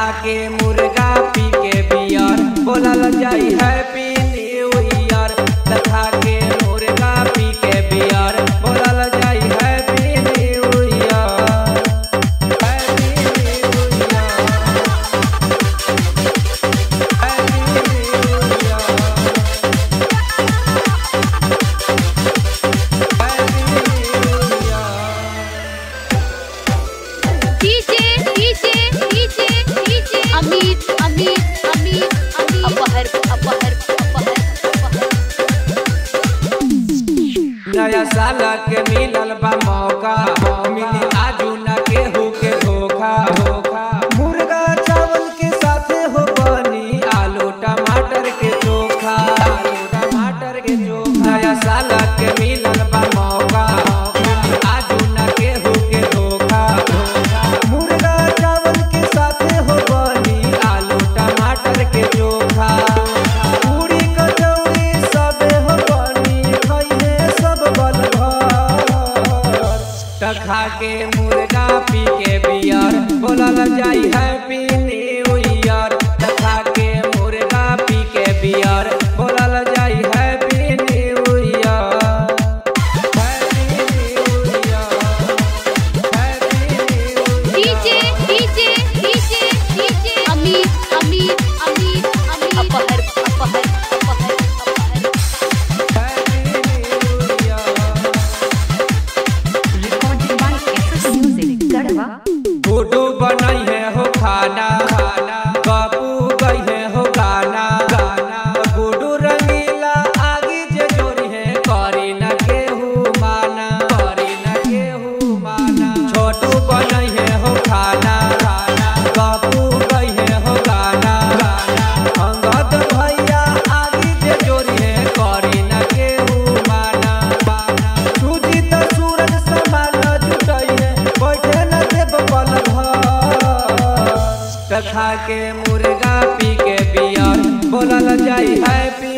के मुर्गा पी के बियर बोलल जाई हैप्पी न्यू ईयर तथा के मुर्गा पी के बियर बोलल जाई happy new year happy new year happy new year happy new year DJ DJ DJ DJ Amit Amit Amit Amit अपहर अपहर अपहर अपहर नया साल के मिलल बा मौका मिली आजू न केहू के धोखा धोखा मुर्गा चावल के साथे हो बनी आलू टमाटर के चोखा आलू टमाटर के चोखा नया साल के मिलल बा मौका मिली आजू न केहू के धोखा धोखा मुर्गा चावल के साथे हो बनी आलू टमाटर के चोखा पूरी कचौड़ी सबे हो बनी खइहे सब बल भर टखा के मुर्गा पी के बियर बोलल जाई हैप्पी न्यू ईयर टखा के मुर्गा पी के बियर बोलल जाई happy new year happy new year happy new DJ DJ DJ DJ Amit Amit Amit Amit अपहर अपहर अपहर अपहर happy new year Recording by SS Music, Garwa. गुड्डू बनई है हो खाना खाना बाबू गई है हो गाना गाना गुड्डू रंगीला आगे जे जोड़ी है करी न केहू माना करी न केहू माना छोटू बनई है हो खाना खाना बाबू गई है हो गाना गाना अंगद भैया आगे जे जोड़ी है करी न केहू माना माना सूजी त सूरज समान जुटई है बैठे न देव पल भर तखा के मुर्गा पी के बियर बोलल जाई हैप्पी